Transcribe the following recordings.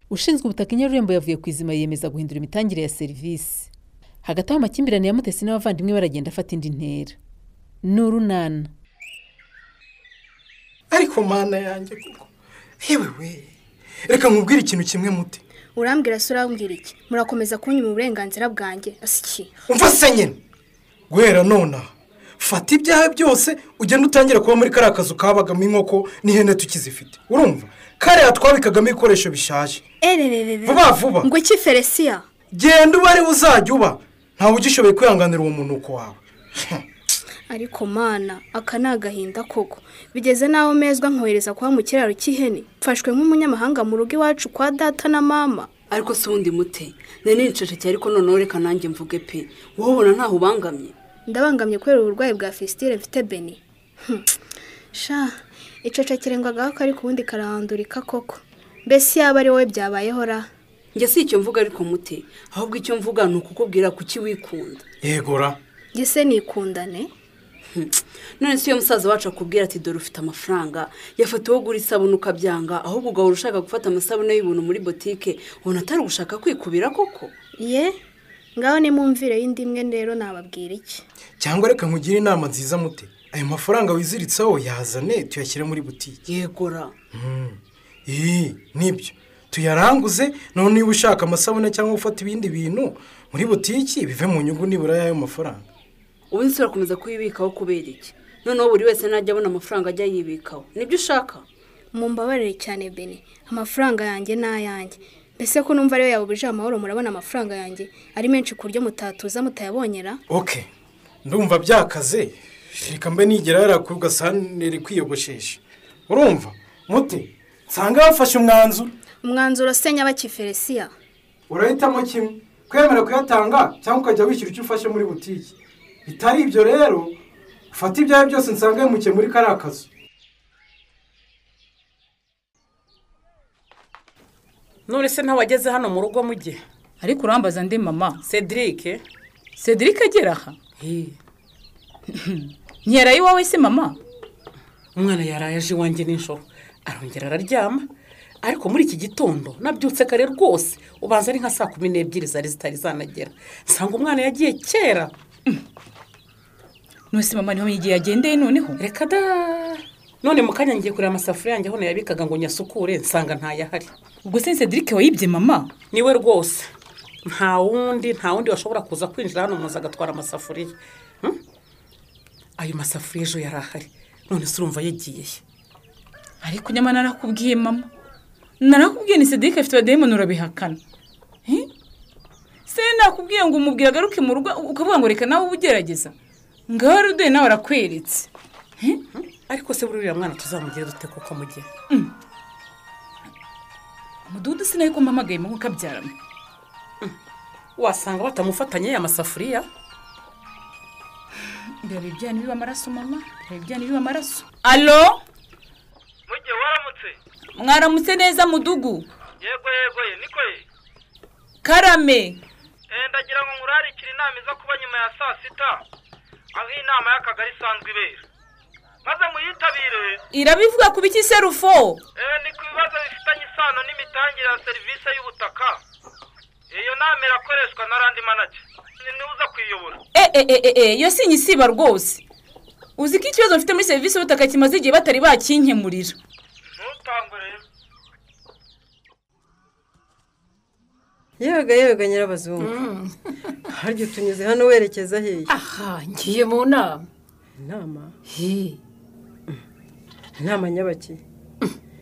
ushinzwe ubutaka i nyarurembo yavuye ku izima yiyemeza guhindura imitangire ya serivisi hagati aho amakimbirane ya mutesi n'abavandimwe baragenda afata indi ntera ni urunana ariko mana yanjye kuko yewe we reka nkubwire ikintu kimwe muti urambwira se urambwira iki murakomeza kunyuma uburenganzira bwanjye asiki umva se nyine guhera nonaha fata ibyaha byose ugende utangire kuba muri kariya kazu kabagamo inkoko n'ihene tukizifite urumva kariya twabikagamo ibikoresho bishaje erererere Vuba vuba. ngo iki felesiya genda uba ariwe uzajya uba ntawe ugishoboye kwihanganira uwo munuko wawe ariko mana aka ni agahinda koko bigeze n'aho mezwa nkohereza kuba mu kiraro cy'ihene mfashwe nk'umunyamahanga mu rugo iwacu kwa data na mama ariko si uwundi mute nari nicecekeye ariko noneho reka nanjye mvuge pe wowe ubona ntaho ubangamye ndabangamye kubera uburwayi bwa fisitire mfite beni Hmm. sha icecekere ngo agahaka ariko ubundi karahandurika koko mbese yaba ari wowe byabayeho ra njye si icyo mvuga ariko mute ahubwo icyo mvuga ni ukukubwira kuki wikunda yegora gise nikundane Hmm. none si iyo musaza wacu akubwira ati dore ufite amafaranga yafata uwo ugura isabune ukabyanga ahubwo ugahora ushaka gufata amasabune y'ubuntu muri botike ubona atari ugushaka kwikubira koko ye ngaho nimumvire y'indi imwe rero nababwira iki cyangwa reka nkugire inama nziza mute ayo mafaranga wiziritseho yazane tuyashyire muri butike yegora iyi nibyo tuyaranguze noneho niba ushaka amasabune cyangwa ufata ibindi bintu muri butiki bive mu nyungu nibura y'ayo mafaranga ubu nsi urakomeza kuyibikaho kubera iki noneho buri wese najya abona amafaranga ajya yibikaho nibyo ushaka mumbabarire cyane bene amafaranga yanjye ni ayanjye mbese ko numva ariyo yabubije amahoro murabona amafaranga yanjye ari menshi ku buryo mutatuza mutayabonyera oke ndumva byakaze reka mbe nigera yarakura ugasanga iri kwiyogoshesha urumva mute nsanga bafashe umwanzuro umwanzuro se nyabakiferesiya urahitamo kimwe kwemera kuyatanga cyangwa ukajya wishyura icyo ufashe muri butiki bitari ibyo rero ufata ibyawe byose nsanga wimukiye muri kariya kazu none se ntabageze hano mu rugo mu gihe ariko urambaza ndi mama cedric cedric agera aha Hi, ntiyaraye iwawe se mama umwana yaraye aje iwanjye nijoro arongera araryama ariko muri iki gitondo nabyutse kare rwose ubanza ari nka saa kumi n'ebyiri zari zitari zanagera nsanga umwana yagiye kera nose mama niho igihe yagendeye noneho reka da none mu kanya ngiye kureba amasafuriya yanjye aho nayabikaga ngo nyasukure nsanga ntayahari ubwo se cedric wayibye mama niwe rwose nta wundi nta wundi washobora kuza kwinjira hano muzi agatwara amasafuriya Hmm? ayo masafuriya ejo yari ahari none se urumva yagiye he ariko nyamara narakubwiye mama narakubwiye ni cedric afite abadayimoni urabihakana Eh? se nakubwiye ngo umubwire agaruke mu rugo ukavuga ngo reka nawe ube ugerageza ngaho rero uduye nawe arakweretse ariko se buriya mwana tuzamugire dute kuko mugihe umudugudu sinayo ko mpamagaye mu nkuka abyaramo wasanga batamufatanye ya masafuriya biraba ibyana biba amaraso mama biraba ibyana biba amaraso alo mujye waramutse mwaramutse neza mudugu yego yego ye niko ye karame Eh, ndagira ngo nkurarikire inama iza kuba nyuma ya saa sita aho inama y'akagari isanzwe ibera maze muyitabire irabivuga ku biki serufo Eh, ni ku bibazo bifitanye isano n'imitangire ya serivisi y'ubutaka iyo nama irakoreshwa na randi manager Ni- niwe uza kuyiyobora eeeee iyo si isiba rwose uzi ko ikibazo mfite muri serivisi y'ubutaka kimaze igihe batari bakinkemurira ntutangwe rero yega yega nyirabazungu harya tunyuze hano werekeza hehe aha ngiye mu nama inama hi inama nyabaki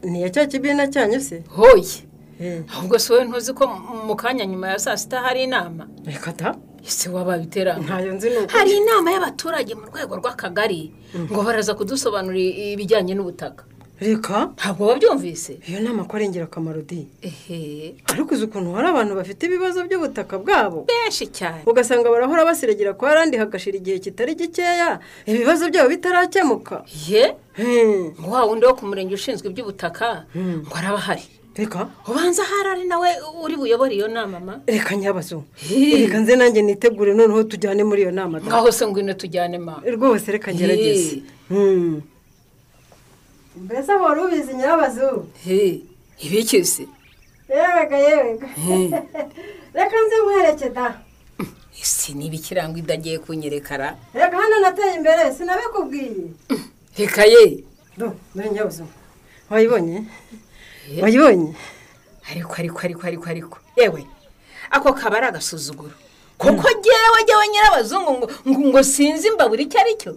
ni iya cya kibina cyanyu se hoye Eh, ahubwo si wowe ntuzi ko mu kanya nyuma ya saa sita hari inama reka ta ese wababiterana ntayo nzi ni uko hari inama y'abaturage mu rwego rw'akagari ngo baraza kudusobanurira ibijyanye n'ubutaka reka ntabwo wabyumvise iyo nama ko ari ingirakamaro di ehe ariko uzi ukuntu hari abantu bafite ibibazo by'ubutaka bwabo benshi cyane ugasanga barahora basiregera kwa randi hagashira igihe kitari gikeya ibibazo byabo bitarakemuka ye Hmm, ngo wa wundi wo ku murenge ushinzwe iby'ubutaka ngo araba ahari reka ubanza ahari ari nawe uri buyobore iyo nama ma reka nyabazungu Hi. reka nze nanjye nitegure noneho tujyane muri iyo nama ta. ngaho se ngwino tujyane ma rwose reka ngerageze Ye. Hmm. mbese wari ubizi nyirabazu he ibiki se yewe ga yewe ga reka nze nkwereke da isi niba ikirango idagiye kunyerekara reka hano nateye imbere sinabikubwiye reka ye do muri nyabuzima wayibonye wayibonye ariko ariko ariko ariko ariko yewe ako kaba ari agasuzuguro kuko ngewe ngewe nyirabazungu ngo ngo ngo sinzi imbabura icyo ari cyo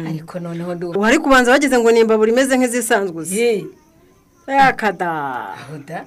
ariko noneho ndumva wari kubanza wagize ngo ni imbabura imeze nk'izisanzwe uzi ye yakada aho da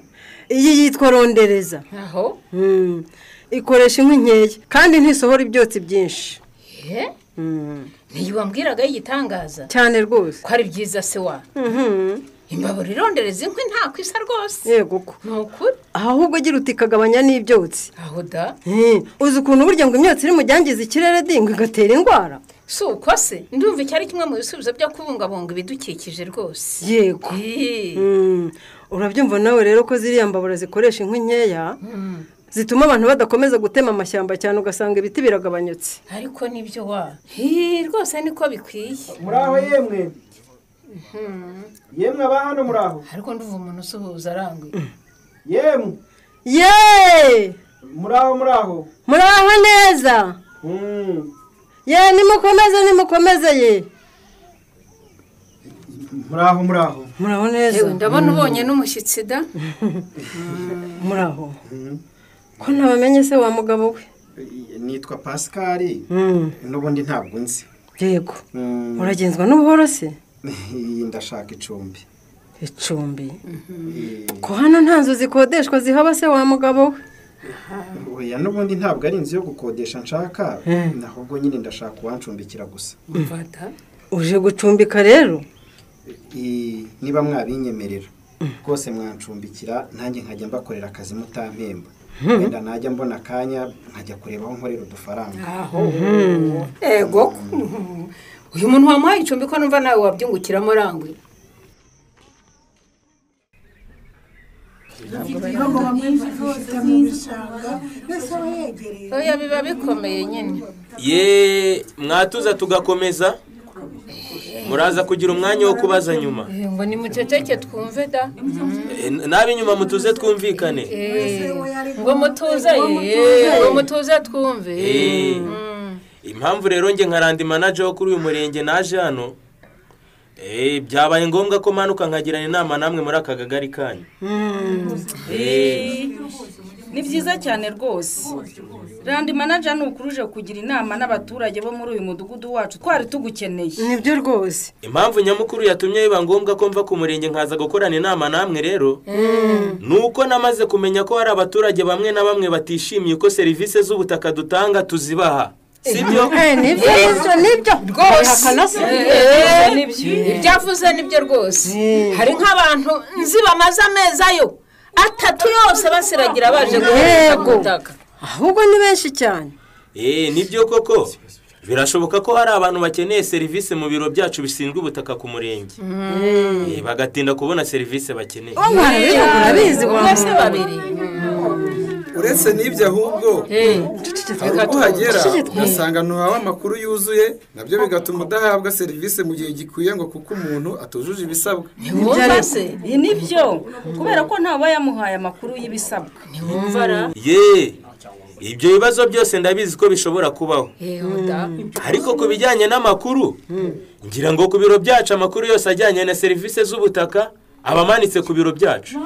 iyi yitwa rondereza aho Mm. ikoresha inkwi nkeya kandi ntisohora ibyotsi byinshi ye Mm. niyo wambwiraga y'igitangaza cyane rwose ko ari byiza se wa Mhm. imbabura irondereza inkwi nta kwisa rwose yego ko ni ukuri ahubwo agira uti ikagabanya n'ibyotsi aho da Eh, uzi ukuntu burya ngo imyotsi iri mu byangiza ikirere dingo igatera indwara si uko se ndumva icyo ari kimwe mu bisubizo byo kubungabunga ibidukikije rwose yego Ye. Mm. urabyumva nawe rero ko ziriya mbabura zikoresha inkwi nkeya Mm. zituma abantu badakomeza gutema amashyamba cyane ugasanga ibiti biragabanyutse ariko nibyo wa Hi, rwose niko bikwiye muraho yemwe yemwe aba hano muraho ariko nduva umuntu usuhuza arangwe yemwe ye muraho muraho muraho neza ye nimukomeze nimukomeze ye muraho muraho muraho neza yewe ndabona ubonye n'umushyitsi da muraho ko ntabamenye se wa mugabo we nitwa pasikari n'ubundi ntabwo nzi yego Mm, uragenzwa n'ubuhoro se ndashaka icumbi icumbi ko hano nta nzu zikodeshwa zihaba se wa mugabo we oya n'ubundi ntabwo ari inzu yo gukodesha nshaka ahubwo nyine ndashaka uwancumbikira gusa mvata uje gucumbika rero I- niba mwabinyemerera rwose mwancumbikira nanjye nkajya mbakorera akazi mutampemba wenda najya mbona akanya nkajya kureba aho nkorera udufaranga aho ego uyu muntu wamuhaye icumbi ko numva nawe wabyungukiramo arangwe oya biba bikomeye nyine ye mwatuza tugakomeza muraza kugira umwanya wo kubaza nyuma Eh, ngo nimuceceke twumve da Eh, n'ab'inyuma mutuze twumvikane Eh, ngo mutuze eh, ngo mutuze twumve Eh, Mm. impamvu rero njye nka randi manaje wo kuri uyu murenge naje hano eh, byabaye ngombwa ko manuka nkagirana inama namwe muri aka kagari kanyu Eh, ni byiza cyane rwose randi manaja ni ukuruje kugira inama n'abaturage bo muri uyu mudugudu wacu twari tugukeneye nibyo rwose impamvu nyamukuru yatumye biba ngombwa ko mva ku murenge nkaza gukorana inama namwe rero ni uko namaze kumenya ko hari abaturage bamwe na bamwe batishimiye uko serivisi z'ubutaka dutanga tuzibaha sibyo Eh, nibyo nibyo nibyo rwose Bihakana se? Eh, ibyavuze nibyo rwose hari nk'abantu nzi bamaze amezi ayo atatu yose basiragira baje guhera ku Yego. butaka ahubwo ni benshi cyane eee nibyo koko birashoboka ko hari abantu bakeneye serivisi mu biro byacu bishinzwe ubutaka ku murenge Eh, bagatinda kubona serivisi bakeneye urabizi wa umwe se babiri uretse n'ibyo ahubwo hari ubwo uhagera ugasanga ntuhawe amakuru yuzuye nabyo bigatuma udahabwa serivisi mu gihe gikwiye ngo kuko umuntu atujuje ibisabwa ntiwumva se Ibi ni byo kubera ko ntawe yamuhaye amakuru y'ibisabwa ntiwumva ra ye ibyo bibazo byose ndabizi ko bishobora kubaho yewe da ariko ku bijyanye n'amakuru ngira ngo ku biro byacu amakuru yose ajyanye na serivisi z'ubutaka aba amanitse ku biro byacu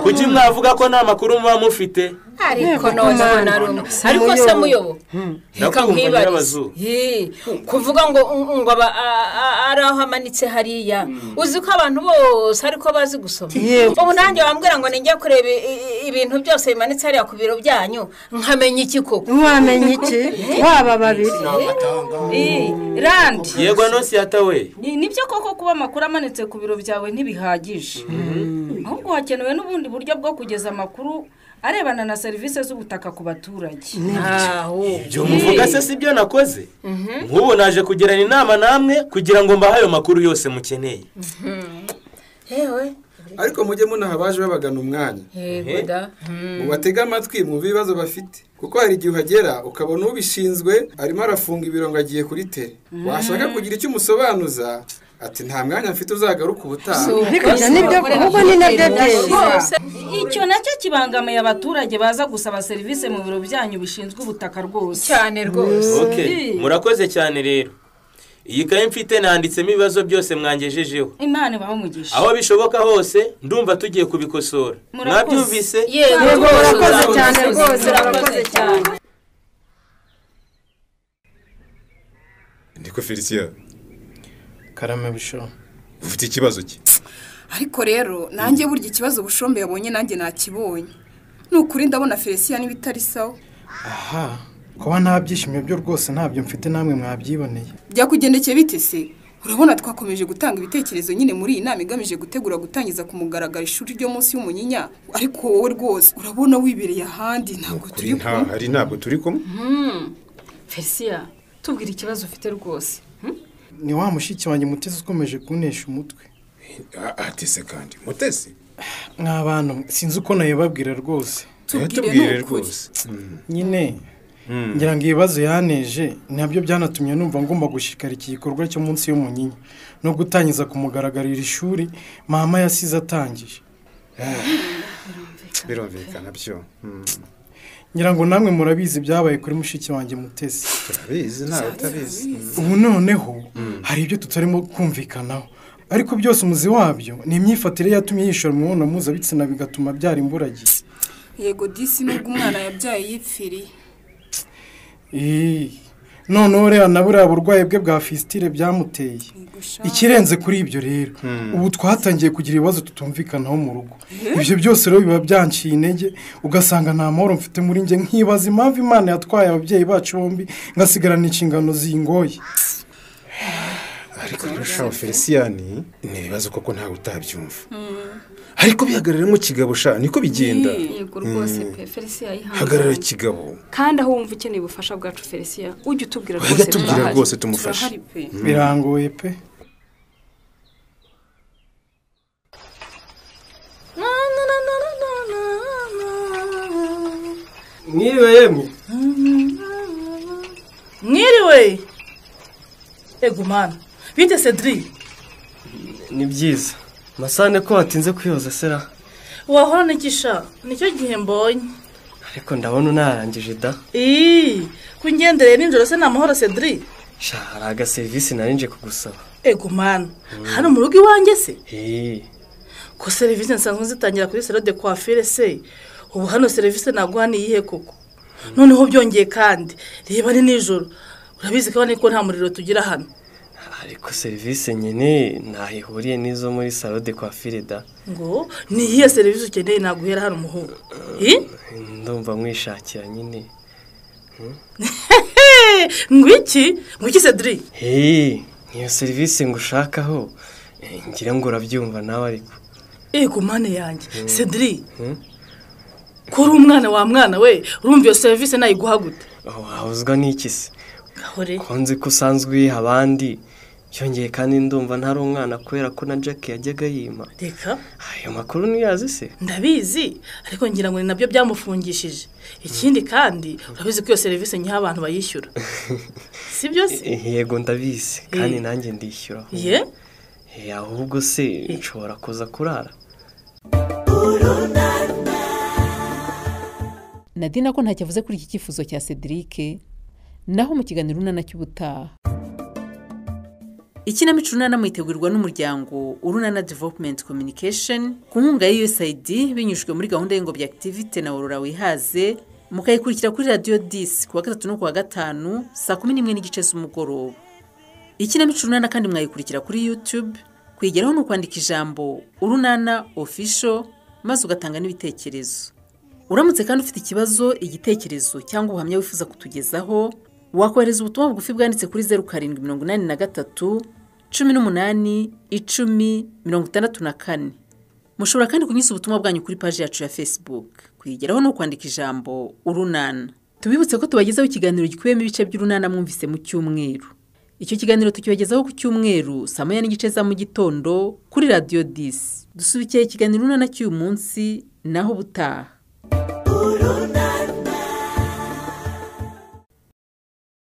kuki mwavuga ko nta makuru muba mufite ariko none mbona ari umwe ariko se muyobo reka Ndakumva nkwibarize nyirabazuba. Yee, kuvuga ngo ngo aba a- a- ari aho amanitse hariya uzi ko abantu bose ariko bazi gusoma Yego. ubu nanjye wambwira ngo nijya kureba i- i- ibintu byose bimanitse hariya ku biro byanyu nkamenya iki koko ntiwamenya iki waba babiri Eh, randi yego anonsi yatawe ni nibyo koko kuba amakuru amanitse ku biro byawe ntibihagije ahubwo hakenewe n'ubundi buryo bwo kugeza amakuru arebana na serivisi z'ubutaka ku baturage aho ibyo muvuga se si byo nakoze nk'ubu naje kugirana inama namwe kugira ngo mbahe ayo makuru yose mukeneye yewe ariko mujye munaha abaje babagana umwanya yego da mubatege amatwi mwumve ibibazo bafite kuko hari igihe uhagera ukabona ubishinzwe arimo arafunga ibiro ngo agiye kuri tere washaka kugira icyo umusobanuza ati nta mwanya mfite uzagaruka ubutaha Ariko ibyo nibyo kuko ni nabyo byiza icyo nacyo kibangamiye abaturage baza gusaba serivisi mu biro byanyu bishinzwe ubutaka rwose cyane rwose Okay, murakoze cyane rero iyi kayi mfite nanditsemo ibibazo byose mwangejejeho imana ibahamugisha aho bishoboka hose ndumva tugiye kubikosora mwabyumvise yego murakoze cyane rwose murakoze cyane niko felicien karame bisho ufite ikibazo cye ariko rero nanjye burya ikibazo bushombe yabonye nanjye nakibonye ni ukuri ndabona felisiya niba itari sawa aha kuba nta byishimo byo rwose ntabyo mfite namwe mwabyiboneye byakugendekeye bite se urabona twakomeje gutanga ibitekerezo nyine muri iyi nama igamije gutegura gutangiza ku mugaragaro ishuri ryo munsi y'umunyinya ariko wowe rwose urabona wibereye ahandi ntabwo kuri nta hari ntabwo turi kumwe felisiya tubwire ikibazo ufite rwose ni wa mushiki wanjye mutesi ukomeje kunesha umutwe atese kandi mutesi mwa bantu sinzi uko nayibabwira rwose tubwire rwose nyine ngira ngo ibibazo yaneje nabyo byanatumye numva ngomba gushikara iki gikorwa cyo munsi y'umunyinya no gutangiza kumugaragarira ishuri mama yasize atangije birumvikana byo Mm. ngira ngo namwe murabizi byabaye kuri mushiki wanjye mutesi turabizi ntawe utabizi Mm. ubu noneho hari ibyo tutarimo kumvikanaho ariko byose umuzi wabyo ni imyifatire yatumye yishora mu mibonano mpuzabitsina bigatuma byara imburagihe yego disi nubwo umwana yabyaye yipfiriye Ih, noneho reba na buriya burwayi bwe bwa fisitire byamuteye ikirenze kuri ibyo rero ubu twatangiye kugira ibibazo tutumvikanaho mu rugo ibyo byose rero biba byanciye intege ugasanga nta mahoro mfite muri njye nkibaza impamvu imana yatwaye ababyeyi bacu bombi ngasigarana inshingano zingoye ariko rero feliciyani ni ibibazo koko ntawe utabyumva ariko bihagararamo kigabo sha niko bigenda yego rwose Mm. pe felisiya yihanze hagarara kigabo kandi aho wumva ukeneye ubufasha bwacu felisiya ujye utubwira wajya rwose tubwira turahari. rwose tumufashe Turahari pe. Mm. birangoye pe mwiriwe yemwe mwiriwe ego mwana bite cedri ni byiza masane ko watinze kwiyoza sera wahora n'igisha nicyo gihe mbonye ariko ndabona unarangije da ii kungendere nijoro se ni amahoro cedri sha hari agaserivisi nari nje kugusaba ego mwana hano mu rugo iwanjye se Eh, ko serivisi nsanzwe zitangira kuri salo de coiffure se ubu hano serivisi naguha ni iyihe koko noneho byongeye kandi reba ni nijoro urabizi ko niko nta muriro tugira hano ariko serivisi nyine ntaho ihuriye n'izo muri salo de coiffure da ngo ni iyihe serivisi ukeneye naguhera hano umuhungu ndumva mwishakira nyine ngwiki ngwiki cedri hehe niyo serivisi ngushakaho Eh, ngira ngo urabyumva nawe ariko ego mane yanjye cedri kuri umwana wa mwana we urumva iyo serivisi nayiguha gute wahozwa n'iki se gahore ko nzi ko usanzwe uyiha abandi byongeye kandi ndumva ntari umwana kubera ko na jack yajyaga yima reka ayo makuru ntiyazi se ndabizi ariko ngira ngo ni nabyo byamufungishije ikindi kandi urabizi ko iyo serivisi nyiha abantu bayishyura si byo se yego ndabizi kandi Eh. nanjye ndishyura ye Eh, ahubwo se nshobora kuza kurara nadina ko ntacyo avuze kuri iki cyifuzo cya cedric naho mu kiganiro urunana cy'ubutaha ikinamico urunana mwitegurwa n'umuryango urunana development communication ku nkunga ya usaid binyujijwe muri gahunda y'ingobyi activite na aurora wihaze mukayikurikira kuri radiyo disi ku wa gatatu no ku wa gatanu saa kumi n'imwe n'igice z'umugoroba ikinamico urunana kandi mwayikurikira kuri youtube kuyigeraho ni ukwandika ijambo urunana official maze ugatanga n'ibitekerezo uramutse kandi ufite ikibazo igitekerezo cyangwa ubuhamya wifuza kutugezaho wakohereza ubutumwa bugufi bwanditse kuri zeru karindwi mirongo inani na gatatu cumi n'umunani icumi mirongo itandatu na kane mushobora kandi kunyuza ubutumwa bwanyu kuri paji yacu ya facebook kuyigeraho ni ukwandika ijambo urunana tubibutse ko tubagezaho ikiganiro gikubiyemo ibice by'urunana mwumvise mu cyumweru icyo kiganiro tukibagezaho ku cyumweru saa moya n'igice za mu gitondo kuri radiyo disi dusubikiye ikiganiro urunana cy'uyu munsi naho ubutaha